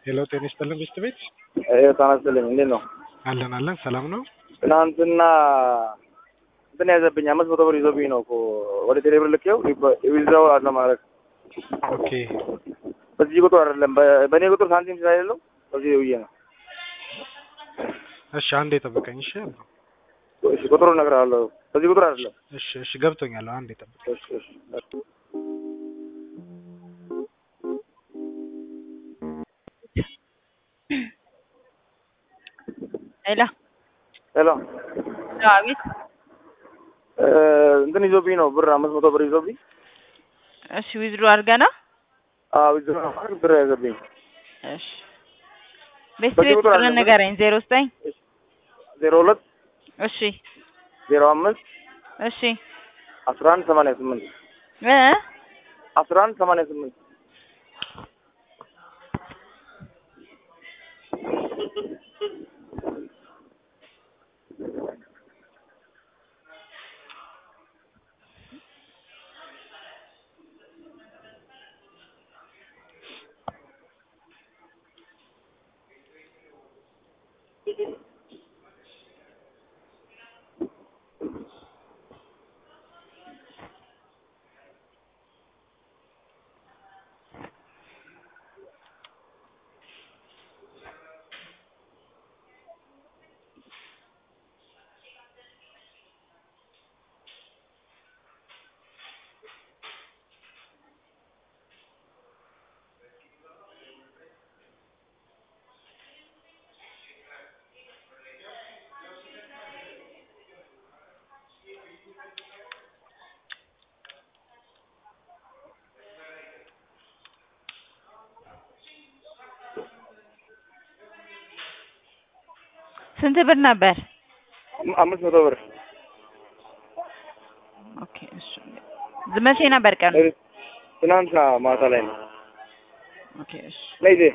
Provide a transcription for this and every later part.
ሄሎ ጤና ይስጥልን ቤስት ቤት ጤና ይስጥልኝ። እንዴት ነው? አለን አለን ሰላም ነው። ትናንትና እንትን ያዘብኝ አምስት መቶ ብር ይዞብኝ ነው እኮ ወደ ቴሌብር ልኬው ዊዝድራው አለ ማለት ኦኬ በዚህ ቁጥር አይደለም በ- በእኔ ቁጥር ሳንቲም ስለሌለው በዚህ ብዬ ነው። እሺ አንዴ ጠብቀኝ እሺ አብሮ እሺ ቁጥሩን እነግርሃለሁ። በዚህ ቁጥር አይደለም። እሺ እሺ ገብቶኛል አንዴ ጠብቀኝ እሺ እሺ ሄሎ ሄሎ አቤት። እ፣ እንትን ይዞብኝ ነው ብር አምስት መቶ ብር ይዞብኝ እሺ ዊዝድሮ አድርገና አዎ ዊዝድራው ማለት ብር ያዘብኝ እሺ ቤስት በዚህ ቤት ቁጥር ቁጥር አለ ንገረኝ። ዜሮ ዘጠኝ ዜሮ ሁለት እሺ ዜሮ አምስት እሺ አስራ አንድ ሰማንያ ስምንት እ አስራ አንድ ሰማንያ ስምንት ስንት ብር ነበር? አምስት መቶ ብር ኦኬ እሺ መቼ ነበር ቀኑ? ትናንትና ማታ ላይ ነው። ኦኬ እሺ ነይ ዜ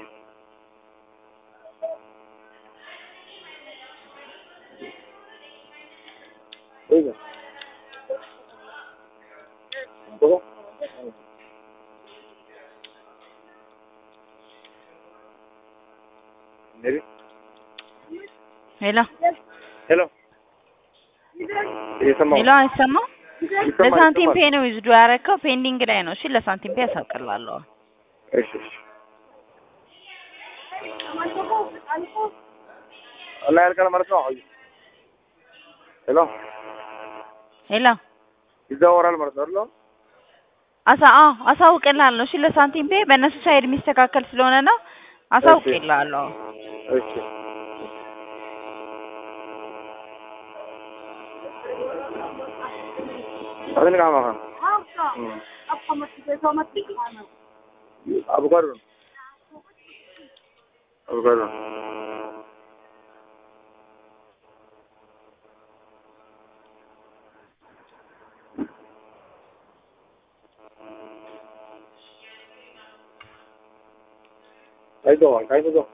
እዛ ቦታው ሜቢ ሄሎ ሄሎ እየሰማሁ ሄሎ አይሰማም? ይሰማል፣ ለሳንቲም ይሰማል። ፔ ነው ዊዝድሮ ያደረከው ፔንዲንግ ላይ ነው። እሺ ለሳንቲም ፔ ያሳውቅልሃለሁ። እሺ እሺ እና ያልቃል ማለት ነው። አይ ሄሎ ሄሎ ይዘዋወራል ማለት ነው አይደል? አሳ አዎ አሳውቅልሃለሁ። እሺ ለሳንቲም ፔ በእነሱ ሳይድ የሚስተካከል ስለሆነ ነው አሳውቅልሃለሁ። እሺ አሁን ጋር ማማ አቮካዶ ነው አቮካዶ ነው። አይተዋል አይተዋል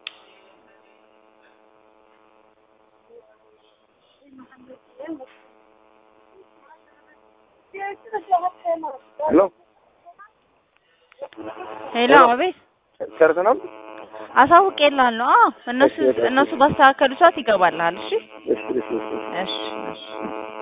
ሄሎ ሄሎ አቤት ጨርሰናል። አሳውቅልሃለሁ። አዎ እነሱ እሺ፣ እሺ። እነሱ ባስተካከሉ ሰዓት ይገባልሃል። እሺ እሺ እሺ እሺ እሺ እሺ